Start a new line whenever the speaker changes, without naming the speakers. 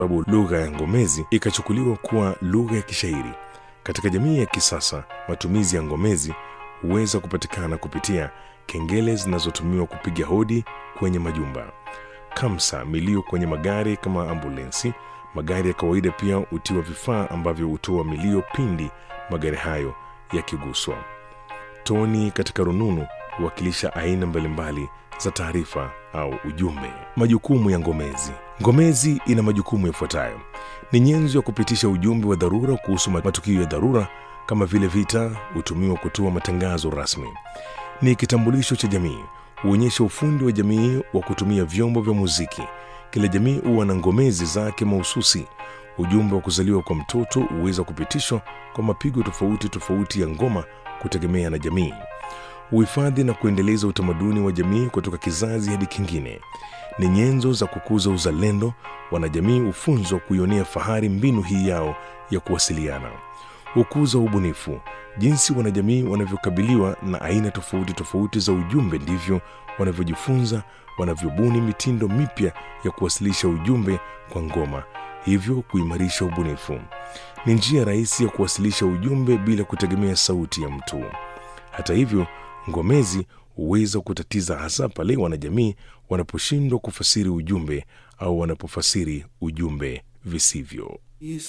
sababu lugha ya ngomezi ikachukuliwa kuwa lugha ya kishairi. Katika jamii ya kisasa, matumizi ya ngomezi huweza kupatikana kupitia kengele zinazotumiwa kupiga hodi kwenye majumba, kamsa, milio kwenye magari kama ambulensi. Magari ya kawaida pia hutiwa vifaa ambavyo hutoa milio pindi magari hayo yakiguswa. Toni katika rununu huwakilisha aina mbalimbali za taarifa au ujumbe. Majukumu ya ngomezi. Ngomezi ina majukumu yafuatayo: ni nyenzo ya kupitisha ujumbe wa dharura kuhusu matukio ya dharura kama vile vita. Hutumiwa kutoa matangazo rasmi. Ni kitambulisho cha jamii, huonyesha ufundi wa jamii wa kutumia vyombo vya muziki. Kila jamii huwa na ngomezi zake mahususi. Ujumbe wa kuzaliwa kwa mtoto huweza kupitishwa kwa mapigo tofauti tofauti ya ngoma kutegemea na jamii. Uhifadhi na kuendeleza utamaduni wa jamii kutoka kizazi hadi kingine. Ni nyenzo za kukuza uzalendo. Wanajamii hufunzwa kuionea fahari mbinu hii yao ya kuwasiliana. Hukuza ubunifu. Jinsi wanajamii wanavyokabiliwa na aina tofauti tofauti za ujumbe, ndivyo wanavyojifunza, wanavyobuni mitindo mipya ya kuwasilisha ujumbe kwa ngoma, hivyo kuimarisha ubunifu. Ni njia rahisi ya kuwasilisha ujumbe bila kutegemea sauti ya mtu. Hata hivyo, ngomezi huweza kutatiza, hasa pale wanajamii wanaposhindwa kufasiri ujumbe au wanapofasiri ujumbe visivyo.